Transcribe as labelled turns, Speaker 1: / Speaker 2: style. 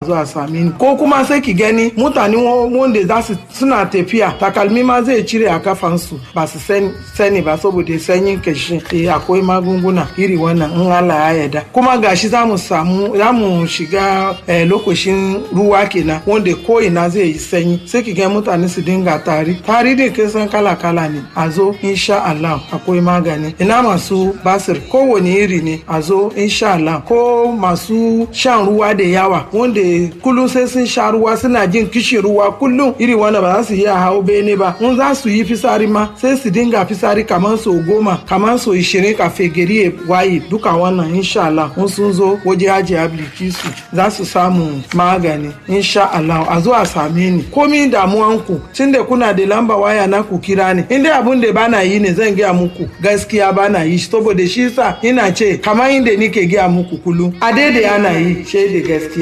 Speaker 1: zuwa same ni ko kuma sai ki gani mutane wanda za su suna tafiya takalmi ma zai cire a kafansu ba su sani ba saboda sanyin kashi eh akwai magunguna iri wannan in Allah ya yarda kuma gashi za mu samu za mu shiga lokacin ruwa kenan wanda ko ina zai yi sanyi sai ki ga mutane su dinga tari tari din kin san kala kala ne a zo insha Allah akwai magani ina masu basir kowane iri ne a zo insha Allah ko masu shan ruwa da yawa wanda kullum sai sun sha ruwa suna jin kishin ruwa kullum iri wanda ba za su iya hau bene ba in za su yi fisari ma sai su dinga fisari kamar so goma kamar so ishirin kafe gari ya waye duka wannan insha Allah in sun zo waje haji ablikisu za su samu magani insha Allah a zo a same ni komi damuwanku tun da kuna da lamba waya na ku kira ni in dai abun da bana yi ne zan gaya muku gaskiya bana yi saboda shi sa ina ce kamar inda nike gaya muku kullum a daidai ana yi shaida gaskiya